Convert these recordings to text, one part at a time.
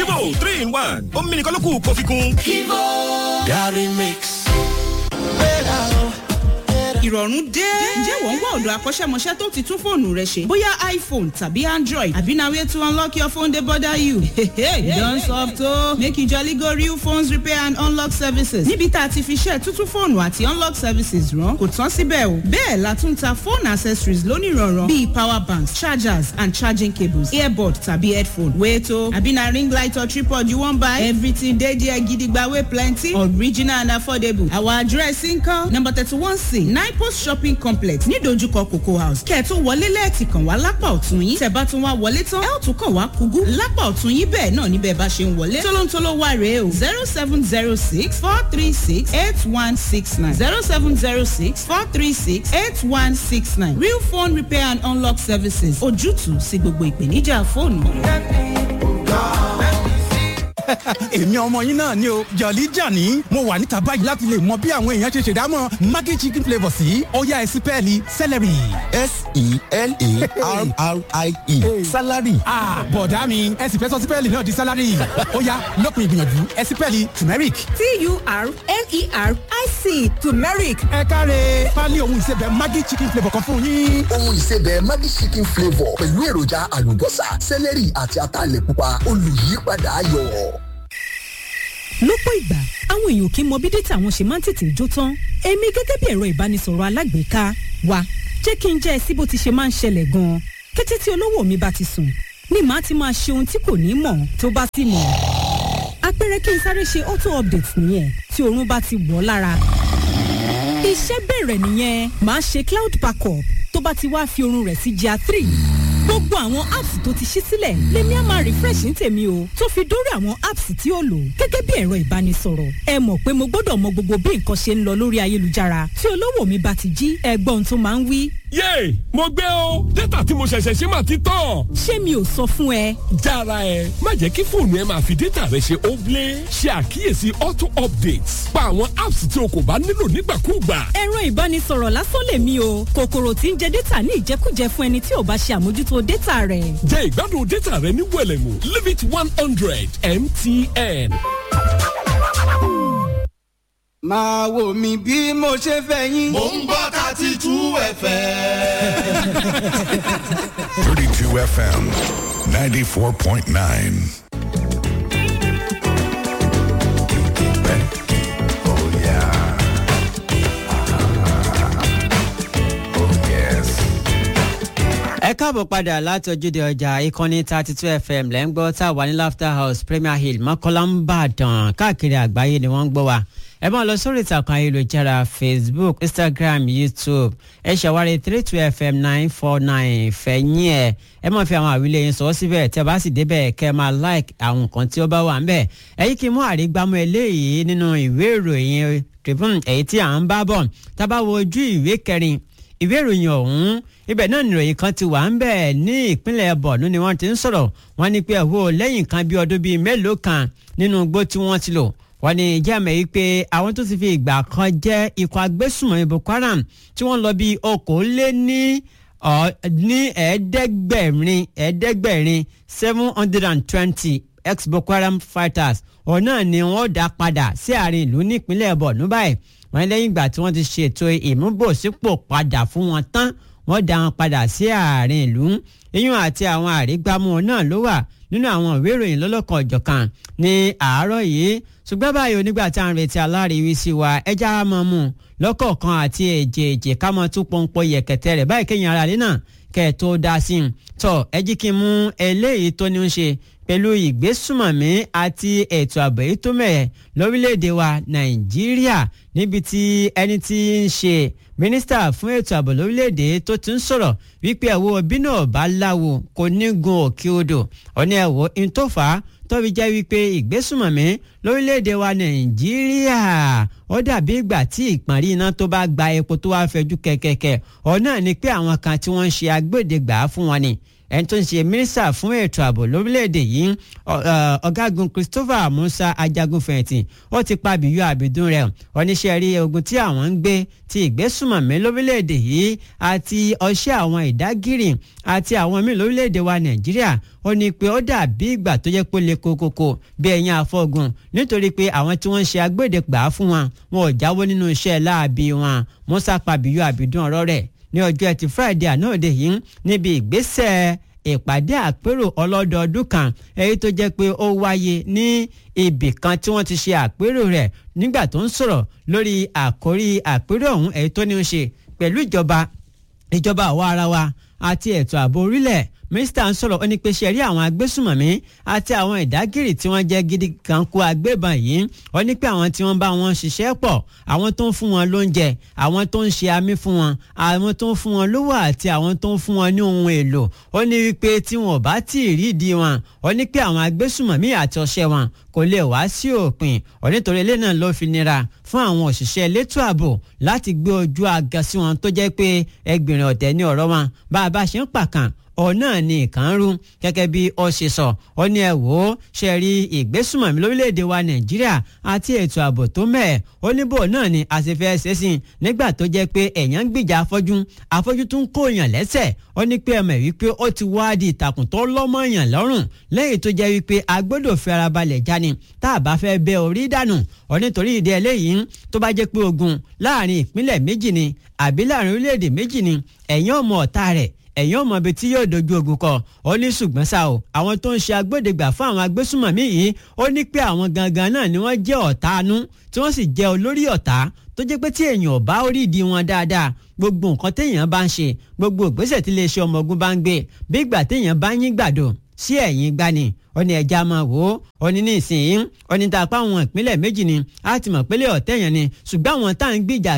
Kivo three in one omi nìkan ló kù kó fi kún. Kivo Gary Mix. ìrọ̀rùn dé. ǹjẹ́ wọ́n ń wá ọ̀dọ̀ akọ́ṣẹ́mọṣẹ́ tó ti tún fóònù rẹ ṣe? bóyá iphone tàbí android àbí na way to unlock your phone dey bother you. you don soft o. make you jolly go real phones repair and unlock services. níbi tá a ti fi ṣe tuntun fóònù àti unlock services rán kò tán síbẹ̀ o. bẹ́ẹ̀ la tún ta phone accessories lónìrànràn bíi power banks chargers and charging cables earbud tàbí headphone. wait o àbí na ring light or tripod you wan buy? everything dey there gidigba wey plenty original and affordable. our address nkan number thirty-one c nine post shopping complex nídojúkọ cocoa house kẹ́ẹ̀tún wọlé lẹ́ẹ̀tì kàn wá lápá ọ̀tún yín tẹ̀ bá tún wá wọlé tán ẹ̀ ò tún kàn wá kúgú lápá ọ̀tún yín bẹ́ẹ̀ náà níbẹ̀ bá ṣe ń wọlé tólóńtóló wà rèé o zero seven zero six four three six eight one six nine zero seven zero six four three six eight one six nine real phone repair and unlock services ojútùú sí gbogbo ìpèníjà fóònù. èmi ọmọ yín náà ni o jọ̀lí jàní mo wà níta báyìí láti lè mọ bí àwọn èèyàn ṣe ṣèdámọ̀ maggi chicken flavour sí ọ̀yá ẹ̀sìn pẹ́ẹ́lí celery. s-e-l-a-r-r-i-e salary. bọ̀dá mi ẹ sì fẹ́ sọ sípẹ́ẹ̀lì náà di salary ọ̀yá lópin ìgbìyànjú ẹ̀sìn pẹ́ẹ́lì turmeric. t-u-r-m-e-r-i-c turmeric. ẹ káre pálí ohun ìsebẹ̀ maggi chicken flavour kan fún yín. ohun ìsebẹ̀ maggi chicken flavour pẹ̀lú èròjà àlùbọ́sà celery àti ataalẹ̀ pupa olùyípadà ayọ̀ lọ́pọ̀ ìgbà àwọn èèyàn kì í mọ bí dátà wọn ṣe máa ń tètè jó tán èmi gẹ́gẹ́ bí ẹ̀rọ ìbánisọ̀rọ̀ alágbèéká wa jẹ́ kí n jẹ́ ẹ sí bó ti ṣe máa ń ṣẹlẹ̀ gan-an kété tí olówó mi bá ti sùn ni màá ti máa ṣe ohun tí kò ní mọ̀ tó bá sì mọ̀ àpẹẹrẹ kí n sáré ṣe auto update nìyẹn tí oorun bá ti wọ̀ lára iṣẹ́ bẹ̀rẹ̀ nìyẹn màá ṣe cloud backup tó bá ti wá fi oorun rẹ̀ sí jà three gbogbo àwọn apps tó ti ṣí sílẹ̀ lèmi á máa refresh ní tèmi o tó fi dórí àwọn apps tí ó lò gẹ́gẹ́ bí ẹ̀rọ ìbánisọ̀rọ̀ ẹ mọ̀ pé mo gbọ́dọ̀ mọ gbogbo bí nǹkan ṣe ń lọ lórí ayélujára tí olówó mi bá ti jí ẹgbọ́n tó máa ń wí. yéè mo gbé o dátà tí mo ṣẹ̀ṣẹ̀ ṣe máa ti tán. ṣé mi ò sọ fún ẹ. jára ẹ má jẹ́ kí fóònù ẹ máa fi dátà rẹ ṣe óblé ṣe àkíyèsí auto updates pa àwọn apps tí o kò bá nílò nígbàkúùgbà. ẹ̀rọ ìbánisọ̀rọ̀ lásán lèmi o kòkòrò tí ń jẹ dátà ní ìjẹkújẹ fún ẹni tí ò bá ṣe àmójútó dátà rẹ̀. jẹ́ ìgbádùn dátà rẹ ní wẹ̀lẹ̀mú limit one hundred mtn. máa wò mí bí mo ṣe fẹ́ yín. mò ń gbọ́ thirty two fm. thirty two fm ninety four point nine. ẹ káàbọ̀ padà láti ojúde ọjà ìkànnì thirty two fm lẹ́ ń gbọ́ tá a wà ní laughter house premier hill mọ́kànlá ń bàdàn káàkiri àgbáyé ni wọ́n ń gbọ́ wa ẹ máa lọ sórí ìtàkùn ayélujára facebook instagram youtube ẹ ṣàwárí three two fm nine four nine fẹ̀yìn ẹ̀ ẹ máa fi àwọn àwílẹ̀ yẹn sọ síbẹ̀ tẹ́ bá sì débẹ̀ kẹ́ ẹ máa like àwọn nǹkan tí ó bá wà ń bẹ̀ ẹ̀yìn kí n mú àrígbámú eléyìí nínú ìwé ìròyìn tribune èyí tí à ń bá bọ̀ tá a bá wo ojú ìwé kẹrin ìwé ìròyìn ọ̀hún ibẹ̀ náà nìròyìn kan ti wà ń bẹ̀ ní ìpínlẹ̀ bọ̀nú ni wọ́n ti ń sọ̀rọ̀ wọ́n ní pé ẹ̀hó lẹ́yìn kan bí ọdún bíi mélòó kan nínú igbó tí wọ́n ti lò wọ́n ní ìjàmẹ̀ yìí pé àwọn tó ti fi ìgbà kan jẹ́ ikọ̀ agbésùnmọ̀ boko haram tí wọ́n lọ bí okòólé ní ní ẹ̀ẹ́dẹ́gbẹ̀rin ẹ̀ẹ́dẹ́gbẹ̀rin seven hundred and twenty ex boko haram fighters ọ̀nà ni wọ́n dá padà sí àárín ìlú nípínlẹ̀ bọ̀nú báyìí wọ́n lẹ́yìn ìgbà tí wọ́n ti ṣètò ìmúbòsípò padà fún wọn tán wọ́n dá wọn padà sí àárín ìlú iyún àti àwọn àrígbámú náà ló wà nínú àwọn ìwé ìròyìn lọ́lọ́kan ọ̀jọ̀kan ní àárọ̀ yìí ṣùgbọ́n báyìí onígbà tá à ń retí aláàríwísí wa ẹja á mọ̀ mú lọ́kọ̀ọ̀kan àti èjèèjì ká mọ̀ tún pọ́npọ́ yẹ̀kẹ̀tẹ̀ rẹ̀ báyìí kéèyàn ara rẹ̀ náà kẹ́ ẹ̀ tó dá sí i tọ́ ẹ jí kí n mú eléyìí tó ní ń ṣe pẹ̀lú ìgbésùmọ̀mí àti ètò ààbò èyí tó mẹ́ẹ̀ lórílẹ̀‐èdè wa nàìjíríà níbi tí ẹni tí ń ṣe mínísítà fún ètò ààbò lórílẹ̀‐èdè tó ti ń sọ̀rọ̀ wípé ẹ̀wọ̀ bínú ọ̀bá láwo kò ní gun òkè odò ọ̀ní ẹ̀wọ̀ ìtòfà tóbi jẹ́ wípé ìgbésùmọ̀mí lórílẹ̀‐èdè wa nàìjíríà ó dàbí ìgbà tí ìpàrí iná tó bá gba epo tó wá fẹjú kẹ̀kẹ̀kẹ̀ ọ̀nà ni pé àwọn kan tí wọ́n ń ṣe agbódegbà fún wọn ni ẹni tó ń ṣe mínísítà fún ètò ààbò lórílẹ̀‐èdè yìí ọ̀gágun Christopher Musa ajagunfẹ̀yìntì ó ti pa bíyú àbídún rẹ̀ oníṣẹ́ rí ogun tí àwọn ń gbé ti ìgbésùmọ̀mí lórílẹ̀‐èdè yìí àti ọṣẹ́ àwọn ìdágìrì àti àwọn míì lórílẹ̀‐èdè wa Nàìjíríà ó ní pé ó dàbí ìgbà tó jẹ́ pé ó le kokoko bí ẹ̀yìn afọ́gun nítorí pé àwọn tí wọ́n ń ṣe agbódegbà fún wọn wọn ò jáwọ́ nínú iṣẹ́ láabi wọn Musa pabiyú àbídún ọ̀rọ̀ rẹ̀ ní ọjọ́ ẹtì Friday àná òde yìí níbi ìgbésẹ̀ ìpàdé àpérò ọlọ́dọọdún kan èyí tó jẹ́ pé ó wáyé ní ibì kan tí wọ́n ti ṣe àpérò rẹ̀ nígbà tó ń sọ̀rọ̀ lórí àkórí àpérò ọ̀hún èyí tó ní í ṣe pẹ̀lú ìjọba ìjọba àwa ara wa àti ètò ààbò orílẹ̀ mínísítà ń sọ̀rọ̀ ó ní pé ṣe rí àwọn agbésùmọ̀mí àti àwọn ìdágìrì tí wọ́n jẹ́ gidi kan kó agbébọn yìí ó ní pé àwọn tí wọ́n bá wọn ṣiṣẹ́ pọ̀ àwọn tó ń fún wọn lóúnjẹ àwọn tó ń ṣe amí fún wọn àwọn tó ń fún wọn lówó àti àwọn tó ń fún wọn ní ohun èlò ó ní wípé tí wọn ò bá tí ì rí ìdí wọn ó ní pé àwọn agbésùmọ̀mí àti ọṣẹ́ wọn kò lè wá sí òpin onítorí ilé náà ló fi nira fún àwọn òṣìṣẹ́ elétò ààbò láti gbé ojú aga sí wọn tó jẹ́ pé ẹgbìnrin ọ̀tẹ̀ ní ọ̀rọ̀ wọn bá a bá ṣe ń pàkàn ọ̀nà ni ìkànnrú gẹ́gẹ́ bí ó ṣe sọ ó ní ẹ wò ó ṣe rí ìgbésùmọ̀mí lórílẹ̀‐èdè wa nàìjíríà àti ètò ààbò tó mẹ́ẹ̀ ó ní bò náà ni a sì fẹ́ ṣe sí i nígbà tó jẹ́ pé èèyàn ń gbìjà afọ́jú afọ́jú tún kó èèyàn lẹ́sẹ̀ ó ní pé ẹ̀mọ̀ wípé ó ti wá di ìtàkùn tó lọ́mọ èèyàn lọ́rùn lẹ́yìn tó jẹ́ wípé a gbọ́dọ̀ fi ara balẹ̀ jáni tá a bá fẹ́ bẹ orí dànù ó nítorí ìdí eléyìí tó bá jẹ́ pé ogun láàrin ìpínlẹ̀ méjì ni àbí láàrin orílẹ̀-èdè méjì ni ẹ̀yìn ọmọ ọ̀tá rẹ̀ ẹ̀yin ọmọ ibi tí yóò dojú ogun kọ ó ní ṣùgbọ́n ṣá o àwọn tó ń ṣe agbódegbà fún àwọn agbésùmọ̀mí yìí ó ní pé àwọn gangan náà ni wọ́n jẹ́ ọ̀tá anú tí wọ́n sì jẹ́ olórí ọ̀tá tó jẹ́ pé tí èèyàn bá orí ìdí wọn dáadáa gbogbo nǹkan téèyàn bá ń ṣe gbogbo ìgbésẹ̀ tí iléeṣẹ́ ọmọ ogun bá ń gbé bí ìgbà téèyàn bá yín gbàdo sí ẹ̀yìn gbani ó ní ẹja máa wò ó ó ní ní ìsìn ó ní tàpá àwọn ìpínlẹ̀ méjì ni á ti mọ̀ pélé ọ̀tẹ̀ yẹn ni ṣùgbọ́n àwọn tá à ń gbìjà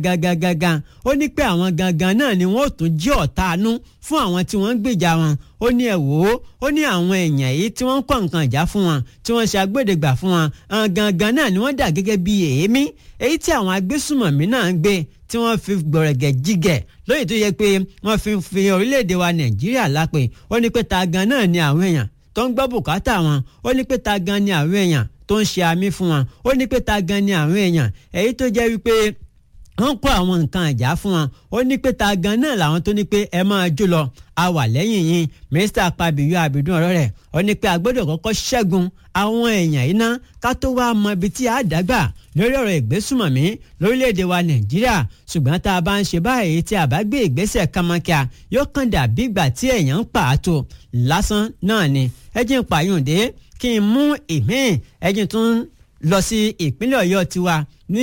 gangan ó ní pé àwọn gangan náà ni wọ́n ò tún jí ọ̀tá anú fún àwọn tí wọ́n ń gbìjà wọn ó ní ẹ wò ó ó ní àwọn èèyàn yìí tí wọ́n ń kọ́ nǹkan ìjà fún wọn tí wọ́n ṣe agbódegbà fún wọn gangan náà ni wọ́n dà gẹ́gẹ́ bí èémí èyí tí àwọn agbésùmọ̀mí náà ń gbé tí wọ́n fi gbọ̀rẹ̀gẹ̀ jígẹ̀ lóye tó yẹ pé wọ́n fi fi orílẹ̀-èdè wa nàìjíríà lápè ó ní pé ta gan náà ni àwọn èèyàn tó ń gbọ́ bùkátà wọn ó ní pé ta gan ni àwọn èèyàn tó ń ṣe àmì fún wọn ó ní pé ta gan ni àwọn èèyàn èyí tó jẹ́ wípé wọ́n kó àwọn nǹkan ìjà fún wọn ó ní pé ta gan náà làwọn tó ní pé ẹ máa jó lọ a wà lẹ́yìn yín mínísítà pàbíyú àbídún ọ̀rọ̀ rẹ̀ ó ní pé a gbọ́dọ̀ kọ́kọ́ ṣẹ́gun àwọn èèyàn iná ká tó wá mọ ibi tí a dàgbà lórí ọ̀rọ̀ ìgbésùmọ̀mí lórílẹ̀‐èdè wa nàìjíríà ṣùgbọ́n tá a bá ń ṣe báyìí tí a bá gbé ìgbésẹ̀ kàmákíá yóò kàn dàbí ìgbà tí èèyàn ń pààtó lásán náà ni ẹ jẹ́ ń pààyàndé kí n mú ìmíì ẹ jẹ́ tún lọ sí ìpínlẹ̀ ọ̀yọ́ tiwa ní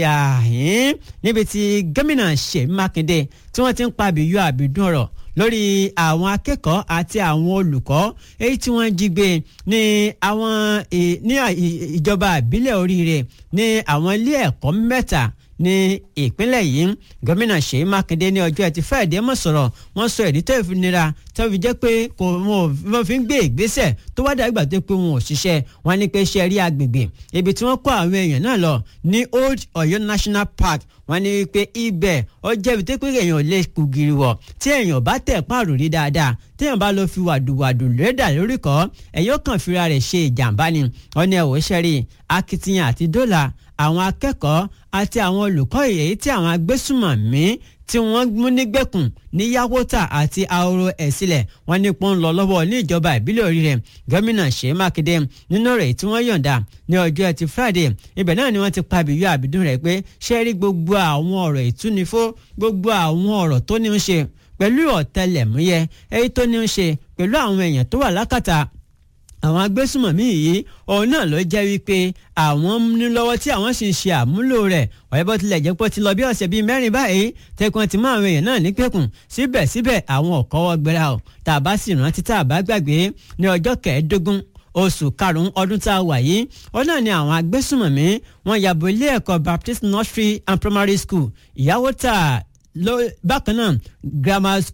ìhàhín níbi tí gómìnà ṣèyí mákindé tí wọ́n ti ń pa àbíyú àbídún ọ̀rọ̀ lórí àwọn akẹ́kọ̀ọ́ àti àwọn olùkọ́ èyí tí wọ́n jí gbé ní àwọn ní ìjọba ìbílẹ̀ oríire ní àwọn ilé ẹ̀kọ́ mẹ́ta ní ìpínlẹ̀ yìí gómìnà ṣèyí mákindé ní ọjọ́ ẹtì fẹ́ẹ̀dẹ́ mọ̀ sọ̀rọ̀ wọ́n sọ ìdí tó fi nira tó fi jẹ́ pé kò wọ́n fi ń gbé ìgbésẹ̀ tó wá dàgbà tó pé wọn ò ṣiṣẹ́ wọn ní pé ṣe rí agbègbè ibi tí wọ́n kó àwọn èèyàn náà lọ ní old Ọ̀yọ́ national park wọ́n ní pé ibẹ̀ ó jẹ́ ibi tó pé èèyàn lè kú giri wọ̀ tí èèyàn bá tẹ̀ páàrọ̀ rí dáadáa téèyàn bá lọ fi wàdùwàdù lẹ́dà lórí kọ́ ẹ̀yọ́ kan fira rẹ̀ ṣe ìjàmbá ni wọ́n ní ẹ̀wọ̀ ṣẹ́rí akitiyan àti dọ́là àwọn akẹ́kọ̀ọ́ àti àwọn olùkọ́ èyí tí àwọn agbésùmọ̀mí tí wọ́n mú nígbèkùn ní yàwótà àti ahoro ẹ̀sílẹ̀ wọ́n ní pọ́n lọ lọ́wọ́ ní ìjọba ìbílẹ̀ oríire gómìnà ṣèyí mákindé nínú rẹ̀ tí wọ́n yọ̀ǹda ní ọjọ́ ẹtì friday ibẹ̀ náà ni wọ́n ti pa bìyú àbídún rẹ̀ pé ṣé rí gbogbo àwọn ọ̀rọ̀ ìtúnifó gbogbo àwọn ọ̀rọ̀ tó ní ń ṣe pẹ̀lú ọ̀tẹlẹ̀múyẹ́ èyí tó ní ń ṣe pẹ̀lú àwọn èèyàn tó wà lákàtà àwọn agbésùmọ̀mí yìí òun náà ló jẹ́ wípé àwọn ní lọ́wọ́ tí àwọn sì ń ṣe àmúlò rẹ̀ wọ́n bó tilẹ̀ jẹ́ pé ó ti lọ bí ọ̀sẹ̀ bíi mẹ́rin báyìí tẹkùn ti mú àwọn èèyàn náà ní pẹ̀kùn síbẹ̀síbẹ̀ àwọn ò kọ́wọ́ gbéra o tá a bá sì rántí tá a bá gbàgbé ní ọjọ́ kẹẹ̀ẹ́dógún oṣù karùn-ún ọdún tá a wà yìí ó náà ni àwọn agbésùmọ̀mí wọn yàbò ilé ẹ̀kọ́ Baptist Nursery and Primary School ìyàwó tà bákan náà grammar school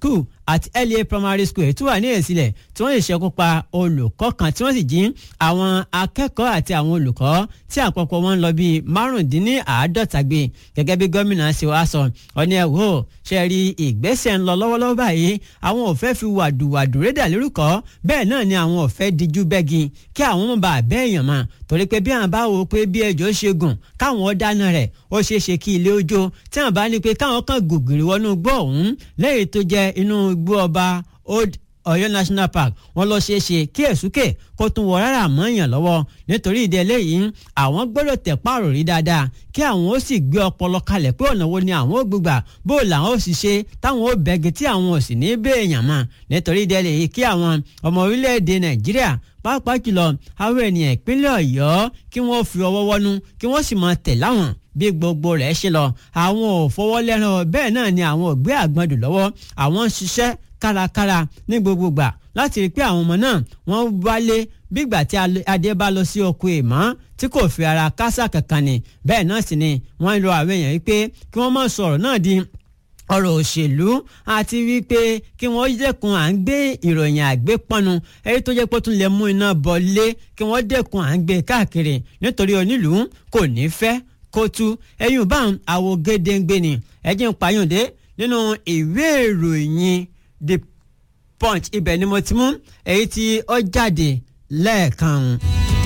àti LA primary school ètò wà ní èsìlẹ̀ tí wọ́n lè ṣekú pa olùkọ́ kan tí wọ́n sì jí àwọn akẹ́kọ̀ọ́ àti àwọn olùkọ́ tí àpapọ̀ wọn lọ bíi márùndínláàádọ́ta gbé gẹ́gẹ́ bí gómìnà ṣe wá sọ ọ̀ní ẹ̀ wò ṣe rí ìgbésẹ̀ ń lọ lọ́wọ́lọ́wọ́ báyìí àwọn ò fẹ́ fi wàdùwàdù rédà lórúkọ bẹ́ẹ̀ náà ni àwọn ò fẹ́ dijú bẹ́gi kí àwọn mọ̀ bá bẹ́ èèyàn mọ̀ torí pé bí àwọn bá wò ó pé bí ẹjọ́ ṣe gùn káwọn dáná rẹ̀ ó ṣeé ṣe kí ilé ojó tí àwọn bá ní pé káwọn kan gògìrì wọnú gbọ́ ọ̀hún lẹ́yìn tó jẹ́ inú igbó ọba old Ọ̀yọ́ national park wọ́n lọ ṣeé ṣe kí èsúkè kó tún wọ rárá mọ́yàn lọ́wọ́ nítorí ìdí eléyìí àwọn gbọ́dọ̀ tẹ̀ páàrọ̀ rí dáadáa kí àwọn ó sì gbé ọpọlọ kalẹ̀ pé ọ̀nà wo ni àwọn ó gbégbà bó làwọn ó sì ṣe táwọn ó bẹ́gi tí àwọn ò sì ní béèyàn mọ́ nítorí ìdí eléyìí kí àwọn ọmọ orílẹ̀-èdè Nàìjíríà pàápàá jùlọ àwọn ènìyàn ìpínlẹ̀ Ọ̀yọ́ kí wọ́n fi ọwọ́ wọnú kí wọ́n sì máa tẹ̀ láwọn bí gbogbo rẹ̀ ṣe lọ àwọn ò fọwọ́ lẹ́ràn bẹ́ẹ̀ náà ni àwọn ò gbé àgbọ̀ndù lọ́wọ́ àwọn ń ṣiṣẹ́ kárakára ní gbogbo gbà láti rí i pé àwọn ọmọ náà wọ́n wálé bígbà tí adé bá lọ sí oko ìmọ̀ tí kò fi ara kásá kankan ni bẹ́ẹ̀ náà sì ni wọ́n ń lo àwọn èèyàn wípé kí wọ́n má sọ̀rọ̀ náà di ọ̀rọ̀ òṣèlú àti wípé kí wọ́n dẹ́kun à ń gbé ìròyìn àgbépọ́nu èyí tó jẹ́ pé ó tún lè mú iná bọ́lé kí wọ́n dẹ́kun à ń gbé káàkiri nítorí onílùú kò ní fẹ́ kó tú ẹ̀yìn bá àwo gédéǹgbé ni ẹ̀jẹ̀ ń pààyàndé nínú ìwé ìròyìn the punch ibẹ̀ ni mo ti mú èyí tí ó jáde lẹ́ẹ̀kan.